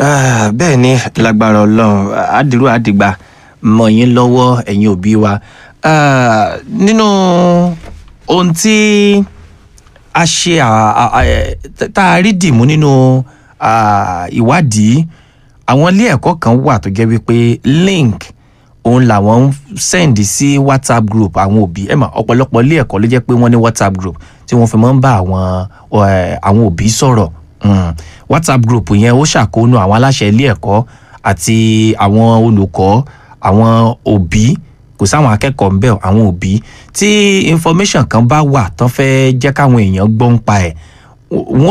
Ah, bẹ́ẹ̀ ni lágbára ọlọ́run àdìrú àdìgbà mọ̀ yín lọ́wọ́ ẹ̀yin òbí wa Ah, nínú ohun tí a ṣe à- à- à- ẹ̀, tá a rí dìmú nínú ah, ìwádìí àwọn ilé ẹ̀kọ́ kan wà tó jẹ́ wípé link òun làwọn ń sẹ́ǹdì sí whatsapp group àwọn òbí ẹ̀ mà ọ̀pọ̀lọpọ̀ ilé ẹ̀kọ́ ló jẹ́ pé wọ́n ní whatsapp group tí wọ́n fi máa ń bá àwọn ẹ̀, àwọn òbí sọ̀rọ̀ Mm. whatsapp group yẹn ó ṣàkóónú àwọn aláṣẹ ilé ẹ̀kọ́ àti àwọn olùkọ́ àwọn òbí kò sáwọn akẹ́kọ̀ọ́ ń bẹ̀ àwọn òbí tí information kan bá wà tán fẹ́ jẹ́ káwọn èèyàn gbọ́ ń pa ẹ̀ wọ́n